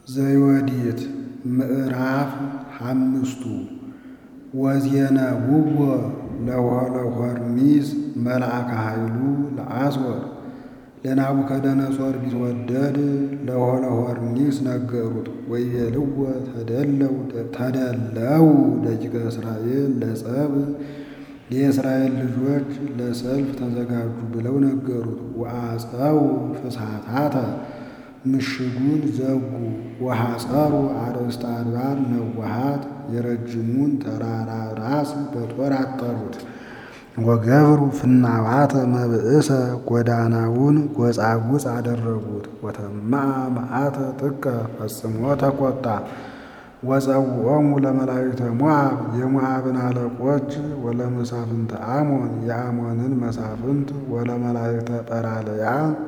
ዘዮዲት ምዕራፍ ሓምስቱ ወዜነውዎ ለሆሎሆርኒስ መልአከ ኃይሉ ለአስወር ለናቡከደነፆር ቢትወደድ ለሆሎሆርኒስ ነገሩት ወይቤልዎ ተደለው ደቂቀ እስራኤል ለጸብ የእስራኤል ልጆች ለሰልፍ ተዘጋጁ ብለው ነገሩት። ወአፀው ፍስሓታተ ምሽጉን ዘጉ ወሐፀሩ አርእስተ አድባር ነዋሃት የረጅሙን ተራራ ራስ በጦር አጠሩት። ወገብሩ ፍናዋተ መብእሰ ጎዳናውን ጎጻጉጽ አደረጉት። ወተማአ መዓተ ጥቀ ፈጽሞ ተቆጣ። ወፀውዖሙ ለመላእክተ ሞዓብ የሞዓብን አለቆች ወለመሳፍንተ አሞን የአሞንን መሳፍንት ወለመላእክተ ጰራልያ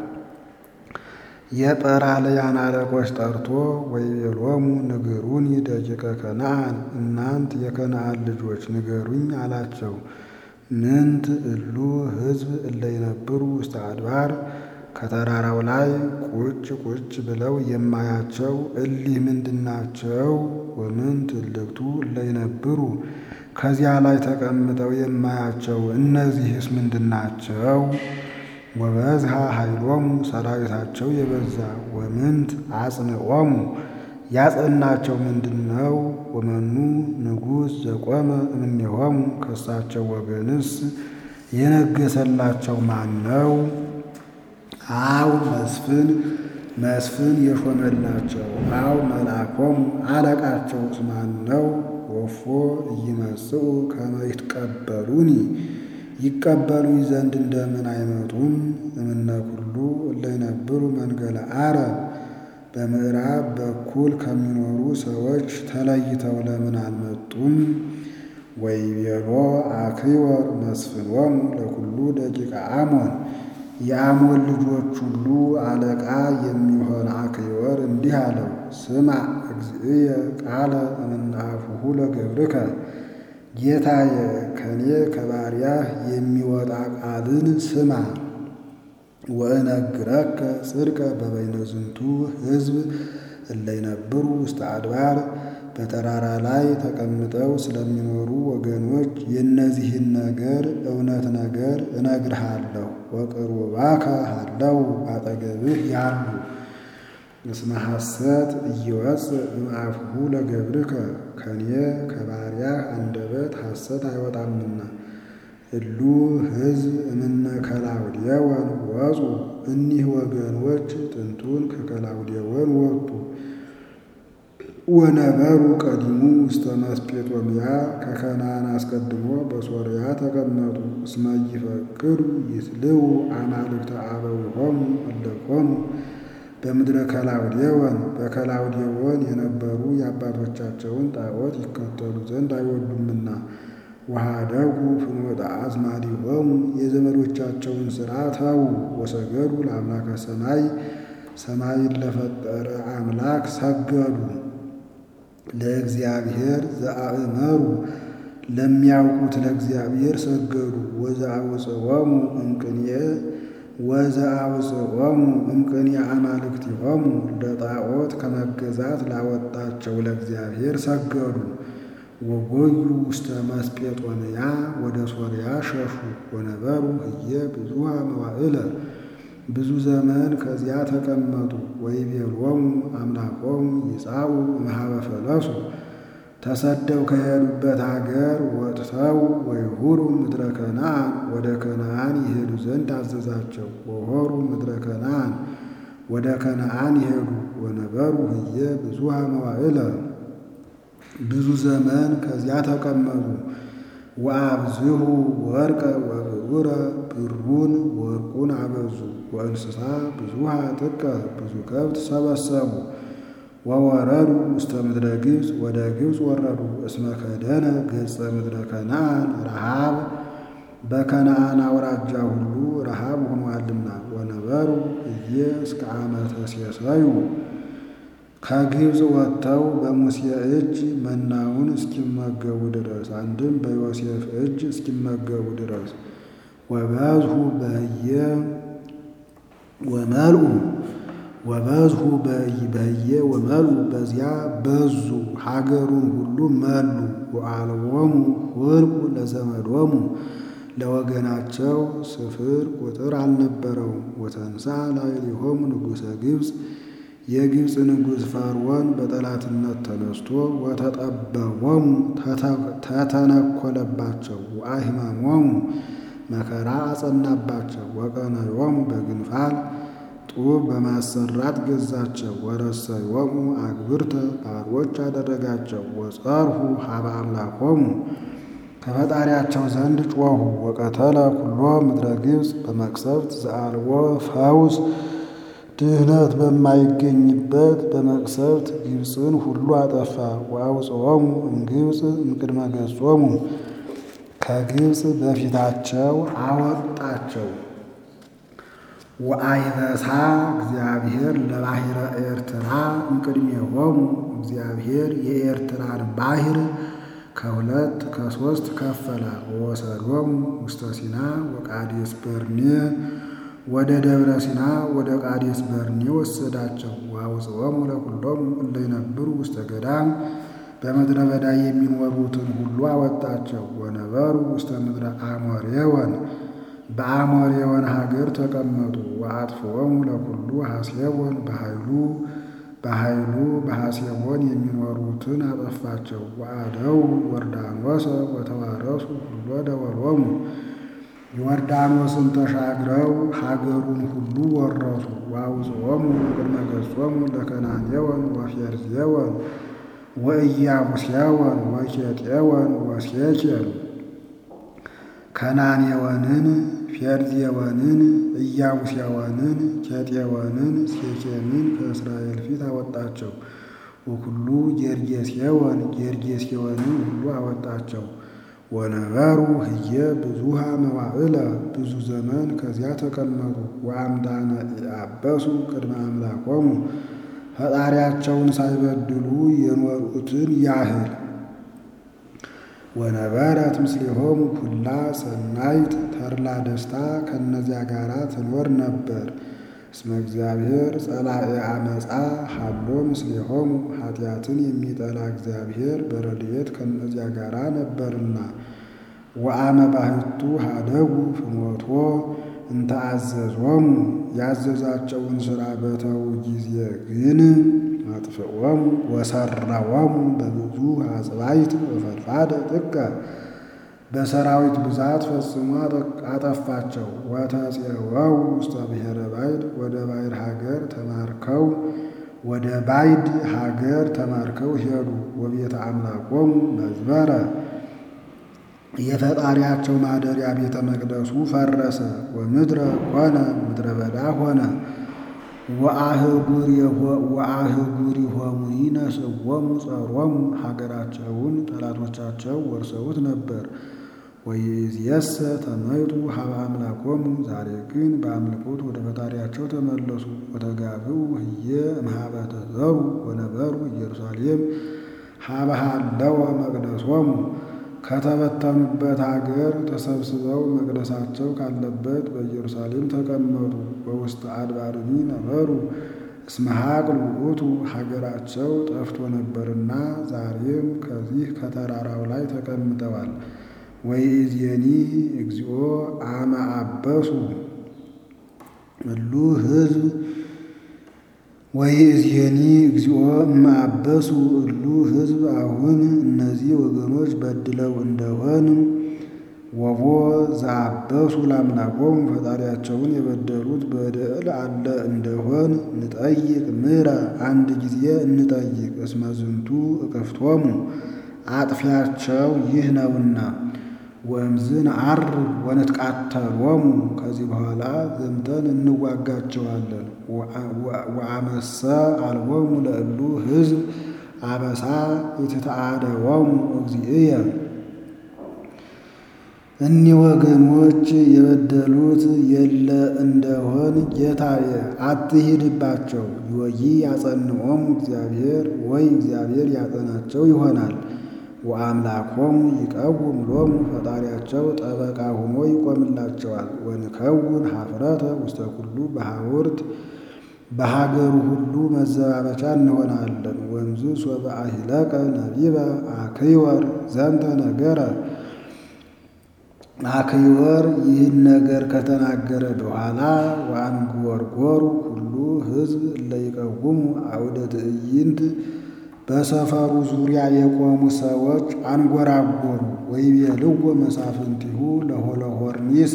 የጰራልያን አለቆች ጠርቶ ወይቤሎሙ ንግሩኒ ደቂቀ ከነዓን እናንት የከነዓን ልጆች ንገሩኝ አላቸው። ምንት እሉ ሕዝብ እለ ይነብሩ ውስተ አድባር ከተራራው ላይ ቁጭ ቁጭ ብለው የማያቸው እሊህ ምንድናቸው? ወምንት እልክቱ እለ ይነብሩ ከዚያ ላይ ተቀምጠው የማያቸው እነዚህስ ምንድናቸው? ወበዝሃ ኃይሎሙ ሰራዊታቸው የበዛ ወምንት አጽንዖሙ ያጸናቸው ምንድን ነው? ወመኑ ንጉሥ ዘቆመ እምኔሆሙ ከሳቸው ወገንስ የነገሰላቸው ማን ነው? አው መስፍን መስፍን የሾመላቸው አው መልአኮሙ አለቃቸውስ ማን ነው? ወፎ ኢይመጽኡ ከመ ይትቀበሉኒ ይቀበሉኝ ዘንድ እንደምን አይመጡም? እምነ ኩሉ እለ ይነብሩ መንገለ አረብ በምዕራብ በኩል ከሚኖሩ ሰዎች ተለይተው ለምን አልመጡም? ወይቤሎ አክዮር መስፍኖሙ ለኩሉ ደቂቀ አሞን የአሞን ልጆች ሁሉ አለቃ የሚሆን አክዮር እንዲህ አለው፣ ስማ እግዚእየ ቃለ እምናፉሁ ለገብርከ ጌታዬ ከኔ ከባሪያህ የሚወጣ ቃልን ስማ። ወእነግረከ ጽድቀ በበይነ ዝንቱ ሕዝብ እለ ይነብሩ ውስተ አድባር በተራራ ላይ ተቀምጠው ስለሚኖሩ ወገኖች የእነዚህን ነገር እውነት ነገር እነግርሃለሁ። ወቅሩባከ ሃለው አጠገብህ ያሉ እስመ ሐሰት ኢይወፅእ እምአፉሁ ለገብርከ ከኔ ከባሪያህ አንደበት ሐሰት አይወጣምና። እሉ ሕዝብ እምነ ከላውዴዎን ወፁ እኒህ ወገኖች ጥንቱን ከከላውዴዎን ወጡ። ወነበሩ ቀዲሙ ውስተ መስጴጦምያ ከከናን አስቀድሞ በሶርያ ተቀመጡ። እስመ ይፈቅዱ ይትልው አማልክተ አበዊሆሙ እለኮሙ በምድረ ከላውዴዎን በከላውዴዎን የነበሩ የአባቶቻቸውን ጣዖት ይከተሉ ዘንድ አይወዱምና። ወሃደጉ ፍኖተ አዝማዲሆሙ የዘመዶቻቸውን ሥራ ተዉ። ወሰገዱ ለአምላከ ሰማይ ሰማይን ለፈጠረ አምላክ ሰገዱ። ለእግዚአብሔር ዘአእመሩ ለሚያውቁት ለእግዚአብሔር ሰገዱ። ወዘአውፅኦሙ እምቅንየ ወዘአውፅኦሙ እምቅንየ አማልክቲሆሙ ለጣዖት ከመገዛት ላወጣቸው ለእግዚአብሔር ሰገዱ። ወጎዩ ውስተ መስጴጦንያ ወደ ሶርያ ሸሹ። ወነበሩ ህየ ብዙሃ መዋዕለ ብዙ ዘመን ከዚያ ተቀመጡ። ወይቤሎሙ አምላኮሙ ይጻኡ እምኀበ ፈለሱ ተሰደው ከሄዱበት አገር ወጥተው ወይሁሩ ምድረ ከነዓን ወደ ከነዓን ይሄዱ ዘንድ አዘዛቸው። ወሆሩ ምድረ ከነዓን ወደ ከነዓን ይሄዱ። ወነበሩ ህየ ብዙሃ መዋዕለ ብዙ ዘመን ከዚያ ተቀመጡ። ወአብዝሁ ወርቀ ወብሩረ ብሩን ወርቁን አበዙ። ወእንስሳ ብዙሃ ጥቀ ብዙ ከብት ሰበሰቡ። ወወረዱ ውስተ ምድረ ግብፅ ወደ ግብፅ ወረዱ። እስመ ከደነ ገጸ ምድረ ከነዓን ረሃብ በከነዓን አውራጃ ሁሉ ረሃብ ሆኗልና። ወነበሩ እየ እስከ ዓመተ ሴሰዩ ከግብፅ ወጥተው በሙሴ እጅ መናውን እስኪመገቡ ድረስ አንድም በዮሴፍ እጅ እስኪመገቡ ድረስ ወበዝሁ በህየ ወመልኡ ወበዝሁ በህየ ወመሉ በዚያ በዙ ሀገሩን ሁሉ መሉ። ወአልቦሙ ሁልቁ ለዘመዶሙ ለወገናቸው ስፍር ቁጥር አልነበረውም። ወተንሳ ላዕሌሆሙ ንጉሠ ግብፅ የግብፅ ንጉሥ ፈርዖን በጠላትነት ተነስቶ ወተጠበቦሙ ተተነኰለባቸው። ወአሕመሞሙ መከራ አጸናባቸው። ወቀነዮሙ በግንፋል ጡብ በማሰራት ገዛቸው። ወረሰዮሙ አግብርተ ባሮች አደረጋቸው። ወጸርሁ ሀበ አምላኮሙ ከፈጣሪያቸው ዘንድ ጮኹ። ወቀተለ ኩሎ ምድረ ግብፅ በመቅሰፍት ዘአልቦ ፈውስ ድህነት በማይገኝበት በመቅሰፍት ግብፅን ሁሉ አጠፋ። ወአውፅኦሙ እምግብፅ እምቅድመ ገጾሙ ከግብፅ በፊታቸው አወጣቸው። ወአይበሳ እግዚአብሔር ለባሕረ ኤርትራ እምቅድሜሆሙ እግዚአብሔር የኤርትራን ባሕር ከሁለት ከሦስት ከፈላት። ወወሰዶሙ ውስተ ሲና ወቃዴስ በርኔ ወደ ደብረ ሲና ወደ ቃዴስ በርኔ ወሰዳቸው። ወአውፅኦሙ ለኵሎሙ እለ ይነብሩ ውስተ ገዳም በምድረ በዳ የሚኖሩትን ሁሉ አወጣቸው። ወነበሩ ውስተ ምድረ አሞሬወን በአሞሬወን ሀገር ተቀመጡ። ወአጥፍኦሙ ለኵሉ ሐሴቦን በኃይሉ በኃይሉ በሐሴቦን የሚኖሩትን አጠፋቸው። ወአደው ዮርዳኖሰ ወተዋረሱ ሁሎ ደወሎሙ ዮርዳኖስን ተሻግረው ሀገሩን ሁሉ ወረሱ። ወአውፅኦሙ እምቅድመ ገጾሙ ለከናኔወን ወፌርዜወን ወኢያቡስያወን ወኬጤወን ወሴኬን ከናኔወንን ፌርዜወንን ኢያቡስያወንን ኬጤወንን ሴኬምን ከእስራኤል ፊት አወጣቸው። ወኩሉ ጌርጌሴወን ጌርጌሴወንን ሁሉ አወጣቸው። ወነበሩ ህየ ብዙሃ መዋዕለ ብዙ ዘመን ከዚያ ተቀመጡ። ወአምዳነ ኢአበሱ ቅድመ አምላኮሙ ፈጣሪያቸውን ሳይበድሉ የኖሩትን ያህል ወነበረት ምስሌሆሙ ኩላ ሰናይት ተድላ ደስታ ከእነዚያ ጋር ትኖር ነበር። እስመ እግዚአብሔር ጸላኤ አመፃ ሀሎ ምስሌሆሙ ኃጢአትን የሚጠላ እግዚአብሔር በረድኤት ከእነዚያ ጋር ነበርና። ወአመ ባሕቱ ሀደጉ ፍኖቶ እንተ አዘዞሙ ያዘዛቸውን ሥራ በተዉ ጊዜ ግን አጥፍኦሙ ወሰረወሙ በብዙ አጽባይት ወፈድፋደ ጥቀ በሰራዊት ብዛት ፈጽሞ አጠፋቸው። ወተፄወው ውስተ ብሔረ ባዕድ ወደ ባዕድ ሀገር ተማርከው ወደ ባዕድ ሀገር ተማርከው ሄዱ። ወቤተ አምላኮሙ መዝበረ የፈጣሪያቸው ማደሪያ ቤተ መቅደሱ ፈረሰ። ወምድረ ኮነ ምድረ በዳ ሆነ። ወአህጉሪሆሙኒ ነስዎሙ ጸሮሙ ሀገራቸውን ጠላቶቻቸው ወርሰውት ነበር። ወይእዜሰ ተመይጡ ሀበ አምላኮሙ ዛሬ ግን በአምልኮት ወደ ፈጣሪያቸው ተመለሱ። ወተጋብኡ ህየ እምኀበ ተዘሩ ወነበሩ ኢየሩሳሌም ሀበ ሀለወ መቅደሶሙ ከተበተኑበት አገር ተሰብስበው መቅደሳቸው ካለበት በኢየሩሳሌም ተቀመጡ። በውስተ አድባርኒ ነበሩ እስመ ሀቅል ውእቱ ሀገራቸው ጠፍቶ ነበርና ዛሬም ከዚህ ከተራራው ላይ ተቀምጠዋል። ወይእዜኒ እግዚኦ አመ አበሱ እሉ ህዝብ ወይእዜኒ እግዚኦ እመ አበሱ እሉ ህዝብ አሁን እነዚህ ወገኖች በድለው እንደሆን ወቦ ዘአበሱ ለአምላኮሙ ፈጣሪያቸውን የበደሉት በደል አለ እንደሆን ንጠይቅ ምሕረ አንድ ጊዜ እንጠይቅ። እስመ ዝንቱ እቅፍቶሙ አጥፊያቸው ይህ ነውና። ወእምዝን አርብ ወንትቃተሎሙ ከዚህ በኋላ ዘምተን እንዋጋቸዋለን። ወአመሰ አልቦሙ ለእሉ ህዝብ አበሳ የተተአደወሙ እግዚእየ እኒህ ወገኖች የበደሉት የለ እንደሆን ጌታዬ አትሂድባቸው። ይወይ ያጸንዖሙ እግዚአብሔር ወይ እግዚአብሔር ያጸናቸው ይሆናል። ወአምላኮሙ ይቀውም ሎሙ ፈጣሪያቸው ጠበቃ ሆኖ ይቆምላቸዋል። ወንከውን ሀፍረተ ውስተ ኩሉ በሐውርት በሀገሩ ሁሉ መዘባበቻ እንሆናለን። ወንዝ ሶበ አሂለቀ ነቢበ አክይወር ዘንተ ነገረ አክይወር ይህን ነገር ከተናገረ በኋላ ወአንጎርጎሩ ሁሉ ሕዝብ እለይቀውሙ አውደ ትዕይንት በሰፈሩ ዙሪያ የቆሙ ሰዎች አንጎራጎሩ። ወይቤልዎ መሳፍንቲሁ ለሆሎፎርኒስ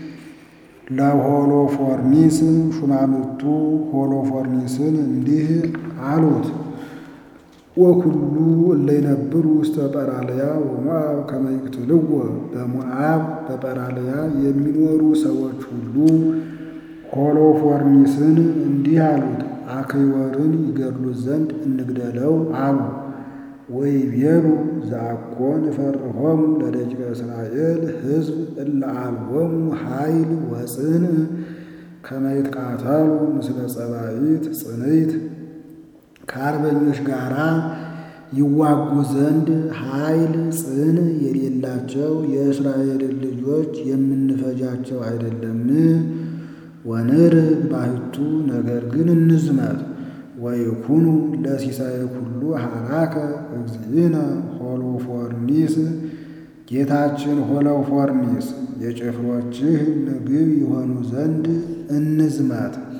ለሆሎፎርኒስ ሹማምቱ ሆሎፎርኒስን እንዲህ አሉት። ወኩሉ እለይነብሩ ውስተ ጰራልያ ወሞዓብ ከመ ይቅትልዎ በሞዓብ በጰራልያ የሚኖሩ ሰዎች ሁሉ ሆሎፎርኒስን እንዲህ አሉት፣ አክይወርን ይገድሉት ዘንድ እንግደለው አሉ። ወይቤሉ ዘአኮ ንፈርሆሙ ለደቂቀ እስራኤል ሕዝብ እለ አልቦሙ ኃይል ወጽንዕ ከመ ይትቃተሉ ምስለ ጸባኢት ጽንዕት ከአርበኞች ጋር ይዋጉ ዘንድ ኃይል ጽን የሌላቸው የእስራኤልን ልጆች የምንፈጃቸው አይደለም። ወንርግ ባሕቱ ነገር ግን እንዝመት ወይኩኑ ለሲሳይ ኩሉ ሐራከ እግዚእነ ሆሎፎርኒስ ጌታችን ሆሎፎርኒስ የጭፍሮችህ ምግብ የሆኑ ዘንድ እንዝመት